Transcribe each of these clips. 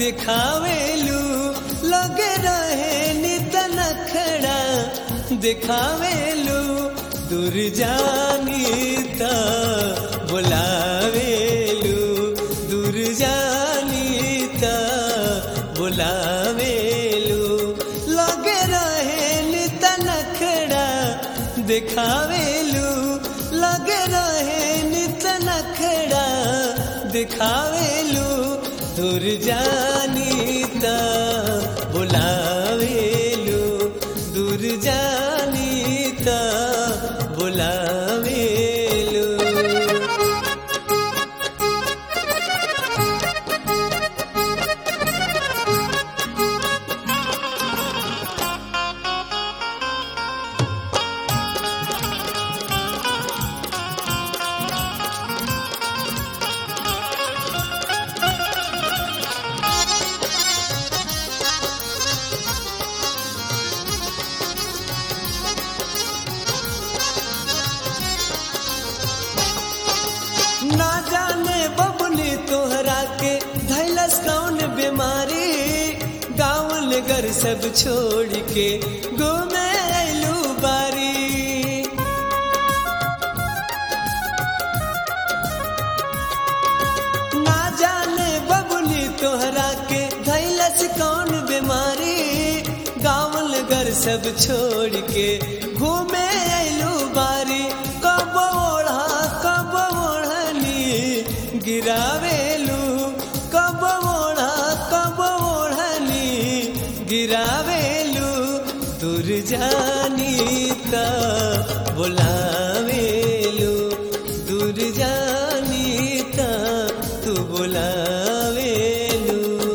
दिखावेलू लगे रहे नित नखड़ा दिखावेलू दूर जानी त बुलावेलू दूर जानी त बुलावेलू लगे रहे नित नखड़ा दिखावेलू लगे रहे नित नखड़ा दिखावेलू दूर जानी त बुलावेलू दूर जानी त बुलावेलू ना जाने बबनी तोहरा के धैलस कौन बीमारी गाँव नगर सब छोड़ के घूमे अयलू बारी ना जाने बबनी तोहरा के धैलस कौन बीमारी गाँव नगर सब छोड़ के घूमे अयलू बारी कब ओढ़ा कब ओढ़नी गिरावेलू कब ओढ़ा कब ओढ़नी गिरावेलू दूर जानी त बुलावेलू दूर जानी त तू बुलावेलू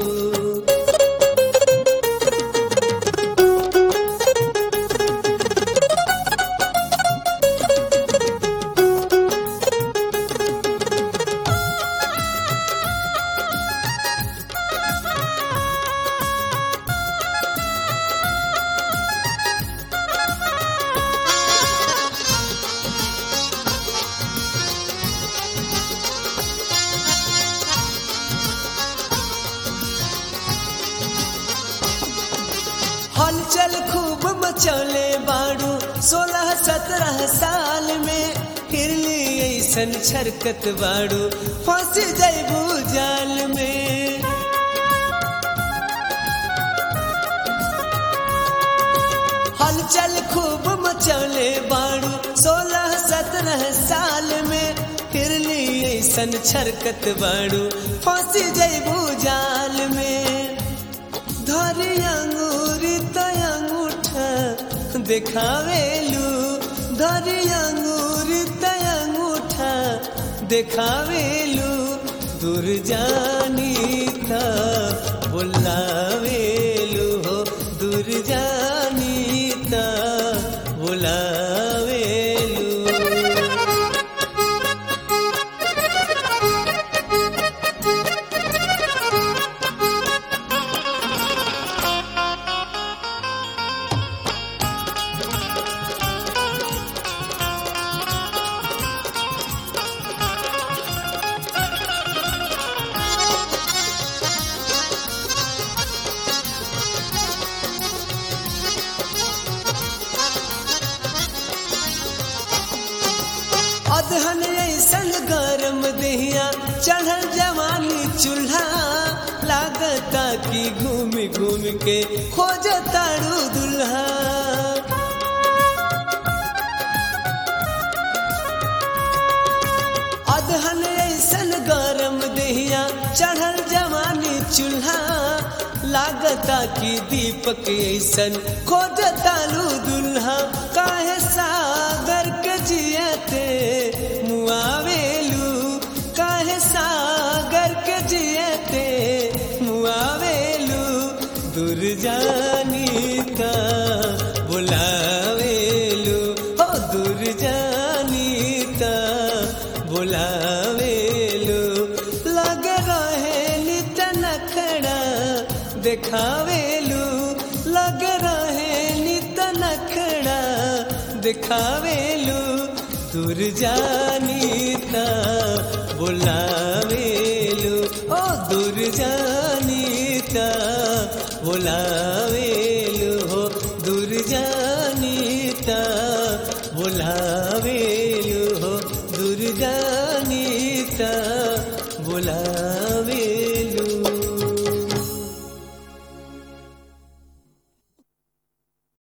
हलचल खूब मचौले बाड़ू सोलह सत्रह साल में हिरली ऐसन छरकत बाड़ू फंस जैबू जाल में हलचल खूब मचौले बाड़ू सोलह सत्रह साल में हिरली ऐसन छरकत बाड़ू फंस जैबू जाल में धरी अंगूरी त अंगूठा देखावेलू धरी अंगूरी त अंगूठा देखावेलू दूर जानी त बुलावेलू हो दूर जानी त बुलावेलू अधन ऐसन गरम दहिया चढ़ल जवानी चूल्हा लागता कि घूम घूम के खोज तारू दुल्हा अधन ऐसन गरम दहिया चढ़ल जवानी चूल्हा लागता कि दीपक ऐसन खोज तारू दुल्हा काहे सागर के जियते मुआवेलू काहे सागर के जियते मुआवेलू दूर जानी त बुलावेलू हो दूर जानी त बुलावेलू लग रहे नित नखड़ा देखावेलू लग रहे नित नखड़ा दिखावेलू दूर जानी त बुलावेलू ओ दूर जानी बुलावेलु हो दूर जानीता बुलावेलु हो दूर जानीता